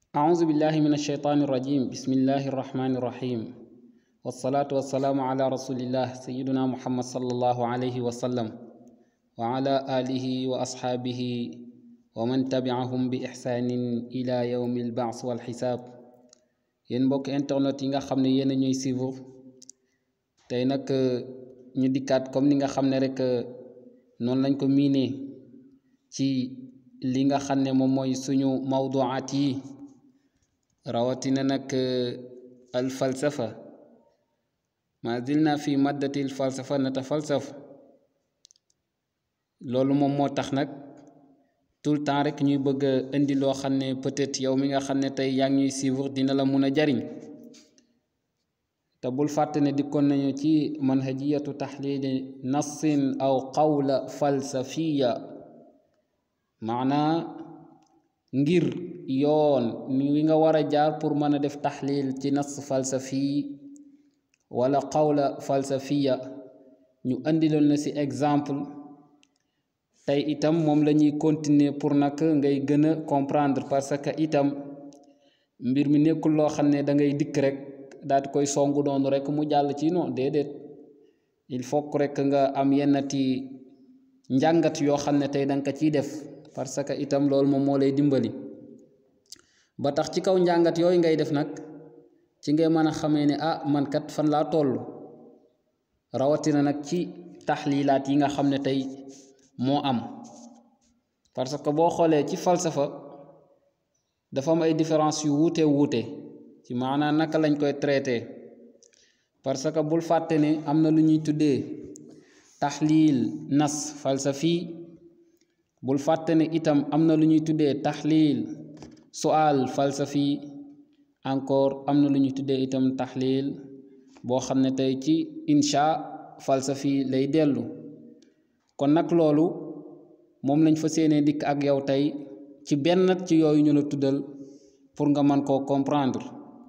أعوذ بالله من الشيطان الرجيم بسم الله الرحمن الرحيم والصلاة والسلام على رسول الله سيدنا محمد صلى الله عليه وسلم وعلى آله وأصحابه ومن تبعهم بإحسان إلى يوم البعث والحساب yéen mbokk internet yi nga xam ne yéen a ñuy suivre tey nag ñu dikkaat comme ni nga xam ne rek noonu lañ ko miinee ci li nga xam ne moom mooy suñu mawduwaat yi rawatina nag al falsafa ma zilna fi maddati al falsafa natafalsaf loolu moom moo tax nag tout le temps rek ñuy bëgg a indi loo xam ne peut-être yow mi nga xam ne tey yaa ngi ñuy suivre dina la mun a jariñ te bul fàtte ne dikkoon nañu ci manhajiyatu taxlili nassin aw qawla falsafiya maanaa ngir yoon ni wi nga war a jaar pour mën a def taxlil ci nas falsafi wala qawla falsafiya ñu andiloon na ci exemple tey itam moom la ñuy continuer pour nag ngay gën a comprendre parce que itam mbir mi nekkul loo xam ne da ngay dikk rek daal di koy songu noonu rek mu jàll ci non déedéet il faut que rek nga am yennati njàngat yoo xam ne tey da nga ko ciy def parce que itam loolu moom moo lay dimbali ba tax ci kaw njàngat yooyu ngay def nag ci ngay mën a xamee ne ah man kat fan laa toll rawatina nag ci taxlilaat yi nga xam ne tey moo am parce que boo xoolee ci falsafa dafa am ay différence yu wuute wuute ci maanaam naka lañ koy traité parce que bul fàtte ne am na lu ñuy tuddee taxliil nas falsafi bul fàtte ne itam am na lu ñuy tuddee taxliil sual falsafi encore am na lu ñuy tuddee itam taxliil boo xam ne tey ci insha falsafi lay dellu kon nag loolu moom lañ fa séenee dikk ak yow tey ci benn ci yooyu ñu la tuddal pour nga mën koo comprendre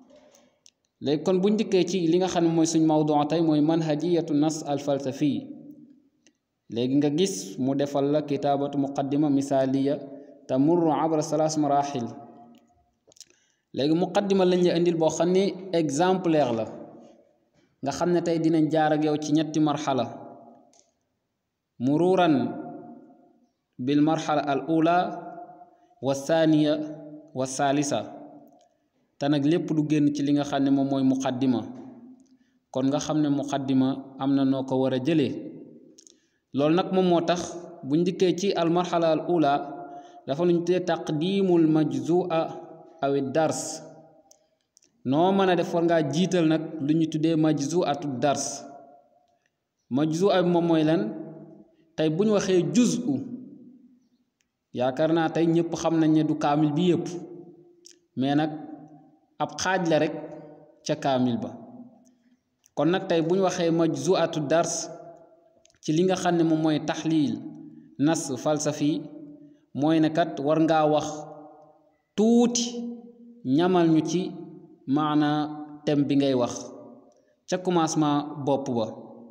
léegi kon buñ dikkee ci li nga xam ne mooy suñ mawdu tey mooy manhajiyatu nas al falsafi léegi nga gis mu defal la kitaabatu muqaddima misaaliya tamurru abra salaas marahil léegi muqaddima lañ la indil boo xam ne exemplaire la nga xam ne tey dinañ jaar ak yow ci ñetti marxala mururan bil marxala al ula wa thaniya wa thaalisa te nag lépp du génn ci li nga xam ne moom mooy muqaddima kon nga xam ne muqaddima am na noo ko war a jëlee loolu nag moom moo tax bu njëkkee ci al marxala al ula dafa lu ñu tuddee taqdimul majzua aw dars noo mën a def war ngaa jiital nag lu ñu tuddee majzuatu dars majzua bi moom mooy lan tey bu ñu waxee juzu yaakaar naa tey ñëpp xam nañ ne du kaamil bi yëpp mais nag ab xaaj la rek ca kaamil ba kon nag tey bu ñu waxee majzuatu dars ci li nga xam ne moom mooy taxliil nas falsafi mooy ne kat war ngaa wax tuuti ñamal ñu ci maanaa thème bi ngay wax ca commencement bopp ba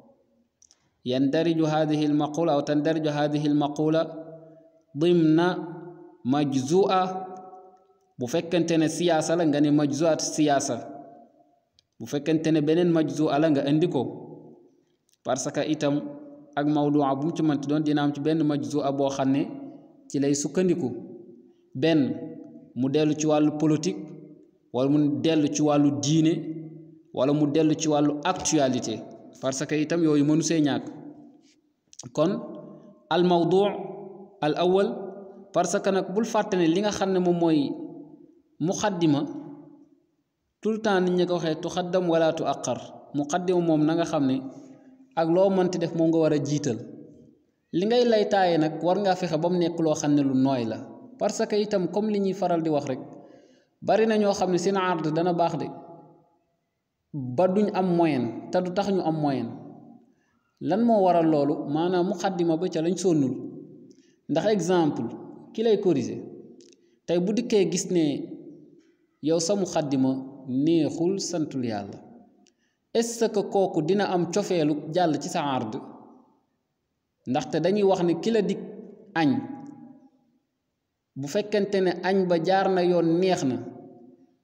yandariju hadihi almaqula aw tandariju hadihi almaqula dimna majzua bu fekkente ne siyaasa la nga ne majzuat siyaasa bu fekkente ne beneen majzua la nga indi ko parce que itam ak mawdua bu mu ci mënti doon dina am ci benn majzua boo xam ne ci lay sukkandiku benn mu dellu ci wàllu politique wala mu dellu ci wàllu diine wala mu dellu ci wàllu actualité parce que itam yooyu mënu see ñàkk kon al mawdu al awal parce que nag bul fàtte ne li nga xam ne moom mooy muqaddima tout le temps nit ñi ko waxee tuxaddam wala tu aqar muqaddima moom na nga xam ne ak loo mënti def moom nga war a jiital li ngay lay taaye nag war ngaa fexe ba mu nekk loo xam ne lu nooy la parce que itam comme li ñuy faral di wax rek bari na ñoo xam ne seen ard dana baax de ba duñ am moyen te du tax ñu am moyen lan moo waral loolu maanaam muqaddima ba ca lañ sonnul ndax exemple ki lay corriger tey bu dikkee gis ne yow sa muqaddima neexul santul yàlla est-ce que kooku dina am cofeelu jàll ci sa ard ndaxte dañuy wax ne ki la dig añ bu fekkente ne añ ba jaar na yoon neex na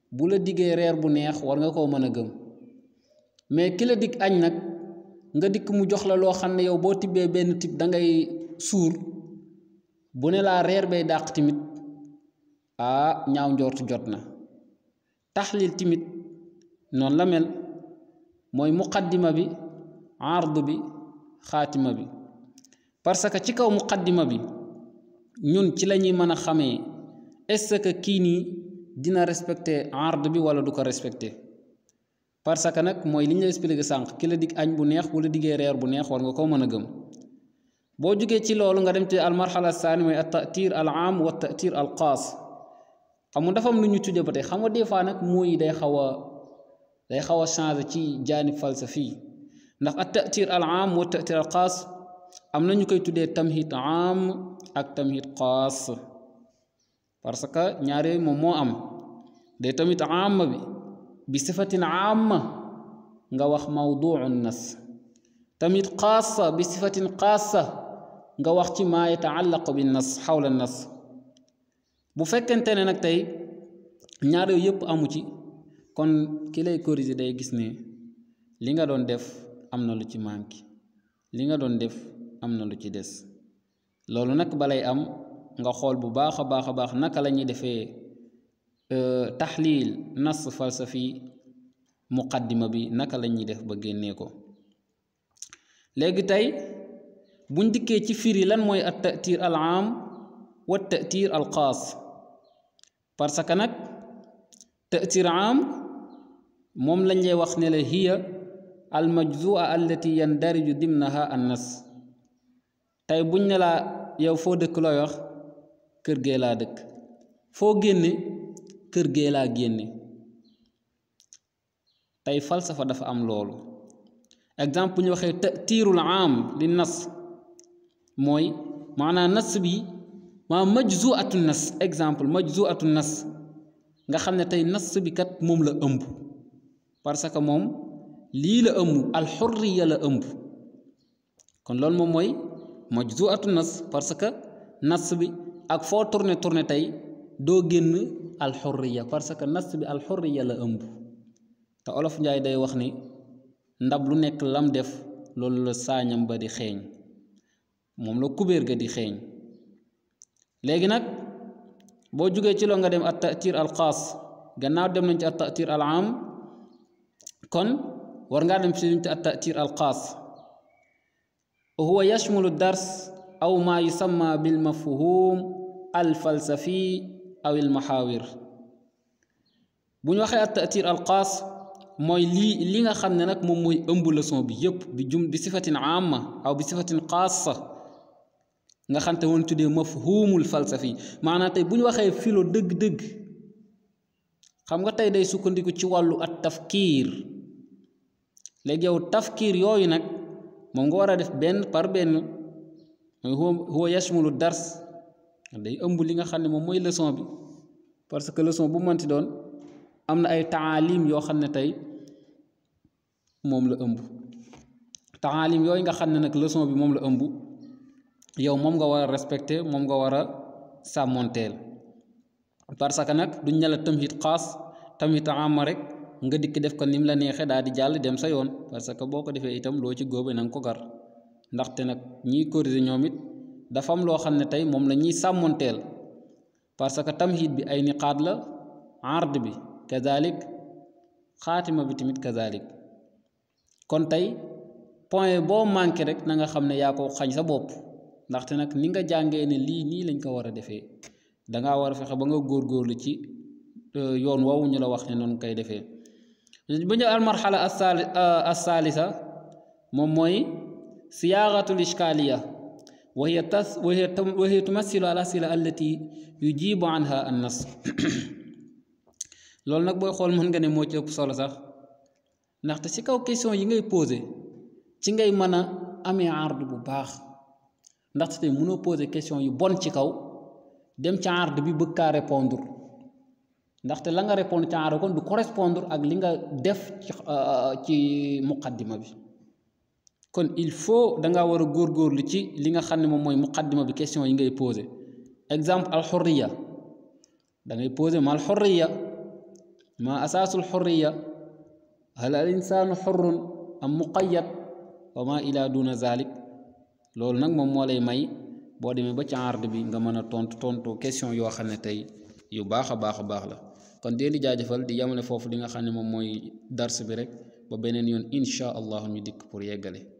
bu la diggee reer bu neex war nga koo mën a gëm mais ki la dig añ nag nga dikk mu jox la loo xam ne yow boo tibbee benn tib da ngay suur bu ne laa reer bay dàq timit ah ñaaw njortu jot na taxlil timit noonu la mel mooy muqaddima bi ardu bi xaatima bi parce que ci kaw muqaddima bi ñun ci la ñuy mën a xamee est-ce que kii nii dina respecter ard bi wala du ko respecter parce que nag mooy li ñu la expliqué sànq ki la dig añ bu neex bu la diggee reer bu neex war nga koo mën a gëm boo jógee ci loolu nga dem ci al marxala saani mooy at tatir al am wa tatir al xaas xam nga dafa am lu ñu tudde ba tey xam nga des fois nag mooy day xaw a day xaw a changé ci jaanib falsafi ndax at tatir al am wa tatir al xaas am na ñu koy tuddee tamhid am ak tamhid xaas parce que ñaar yooyu moom moo am day tamit am bi bi sifatin amma nga wax mawduu nas tamit xaasa bi sifatin xaasa nga wax ci maa yataallaqu bi nas xawla nas bu fekkente ne nag tey ñaar yooyu yëpp amu ci kon ki lay corriger day gis ne li nga doon def am na lu ci manqué li nga doon def am na lu ci des loolu nag balay am nga xool bu baax a baax a baax naka la ñuy defee taxliil nas falsafi muqaddima bi naka la ñuy def ba génnee ko léegi tey buñ dikkee ci firi lan mooy at tatir al am wa tatir al xaas parce que nag tatir am moom lañ lay wax ne la hiya al majzua allati yandariju dimnaha an nas tey buñ ne laa yow foo dëkk looy wax kër gee laa dëkk foo génne kër gee laa génne tey falsafa dafa am loolu exemple bu ñu waxee tiirul am li nas mooy maanaam nas bi maa majzuatu nas exemple majzuatu nas nga xam ne tey nas bi kat moom la ëmb parce que moom lii la ëmb alxurriya la ëmb kon loolu moom mooy majzuatu nas parce que nas bi ak foo tourné tourné tey doo génn alxurriya parce que nas bi alxurriya la ëmb te olof njaay day wax ni ndab lu nekk lam def loolu la saañam ba di xeeñ moom la kubéer ga di xeeñ léegi nag boo jógee ci loo nga dem at tatir al xaas gannaaw dem nañ ci at tatir al am kon war ngaa dem ci luñ ci at tatir al xaas huwa yashmulu dars aw ma yusamma bil mafhum al falsafi aw al maxaawir bu ñu waxee at tatir al xaas mooy lii li nga xam ne nag moom mooy ëmb leçon bi yépp bi jum bi sifatin amma aw bi sifatin xaasa nga xam te woon tuddee mafhumul falsafi maanaam tey bu ñu waxee philo dëgg-dëgg xam nga tey day sukkandiku ci wàllu at tafkiir léegi yow tafkiir yooyu nag moom nga war a def benn par benn mooy huwa yashmulu dars day ëmb li nga xam ne moom mooy leçon bi parce que leçon bu mënti doon am na ay taalim yoo xam ne tey moom la ëmb taalim yooyu nga xam ne nag leçon bi moom la ëmb yow moom nga war a respecter moom nga war a sàmmonteel parce que nag duñ ne la tamhid xaas tamhid amma rek nga dikk def ko ni mu la neexee daal di jàll dem sa yoon parce que boo ko defee itam loo ci góobe na nga ko gar ndaxte nag ñiy corriger ñoom it dafa am loo xam ne tey moom la ñuy sàmmonteel parce que tamhid bi ay niqaat la ard bi kazalik xaatima bi tamit kazalik kon tey point boo manqué rek na nga xam ne yaa ko xañ sa bopp ndaxte nag ni nga jàngee ne lii nii lañ ko war a defee dangaa war a fexe ba nga góorgóorlu ci yoon woowu ñu la wax ne noonu koy defee bu ñu al marxala assalisa moom mooy siyaagatul ishkaaliya wa hiya tas wa hiya tumassilu al asila allati yujibu anha an nas loolu nag booy xool mën nga ne moo ci ëpp solo sax ndaxte ci kaw question yi ngay posé ci ngay mën a amee ard bu baax ndaxte tey mënoo posé question yu bon ci kaw dem ci ard bi bëgg kaa répondre ndaxte la nga répondre ci ard kon du correspondre ak li nga def ci ci muqaddima bi kon il faut da ngaa war a góorgóorlu ci li nga xam ne moom mooy muqaddima bi question yi ngay posé exemple alxurriya da ngay posé ma alxurriya ma asaasul xurriya hal al insaanu xurrun am muqayyad wa ma ila duna zalik loolu nag moom moo lay may boo demee ba ci ard bi nga mën a tontu tontu question yoo xam ne tey yu baax a baax a baax la kon dee di jaajëfal di yamale foofu li nga xam ne moom mooy dars bi rek ba beneen yoon insha allah ñu dikk pour yeggale